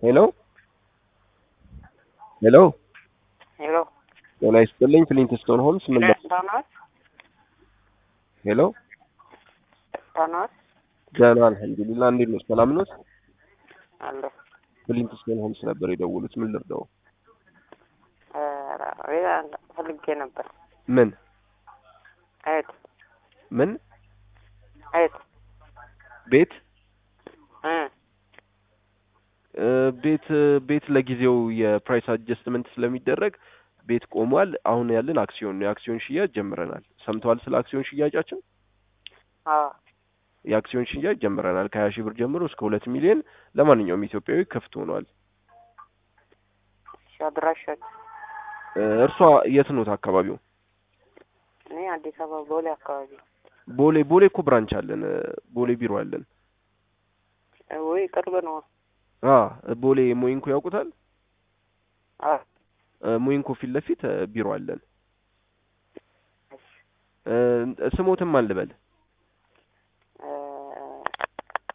ሄሎ ሄሎ ሄሎ ጤና ይስጥልኝ ፍሊንትስቶን ሆምስ ምን ነው? ዳናት ሄሎ ዳናት ደህና አልሐምዱሊላህ እንዴት ነው ሰላም ነው አለ ፍሊንትስቶን ሆምስ ነበር የደወሉት ምን ልርዳው ሌላ ፈልጌ ነበር። ምን አየት ምን አየት ቤት እ እ ቤት ቤት ለጊዜው የፕራይስ አጀስትመንት ስለሚደረግ ቤት ቆሟል። አሁን ያለን አክሲዮን ነው። የአክሲዮን ሽያጭ ጀምረናል። ሰምተዋል ስለ አክሲዮን ሽያጫችን? አዎ የአክሲዮን ሽያጭ ጀምረናል። ከሀያ ሺህ ብር ጀምሮ እስከ ሁለት ሚሊዮን ለማንኛውም ኢትዮጵያዊ ክፍት ሆኗል። እሺ አድራሻችሁ? እ እርሷ የት ኖት አካባቢው? እኔ አዲስ አበባ ቦሌ አካባቢ ቦሌ ቦሌ እኮ ብራንች አለን። እ ቦሌ ቢሮ አለን። እ ወይ ቅርብ ነው። አ ቦሌ ሞይንኮ ያውቁታል? አ እ ሞይንኮ ፊት ለፊት እ ቢሮ አለን። እሺ እ ስሞትም አልበል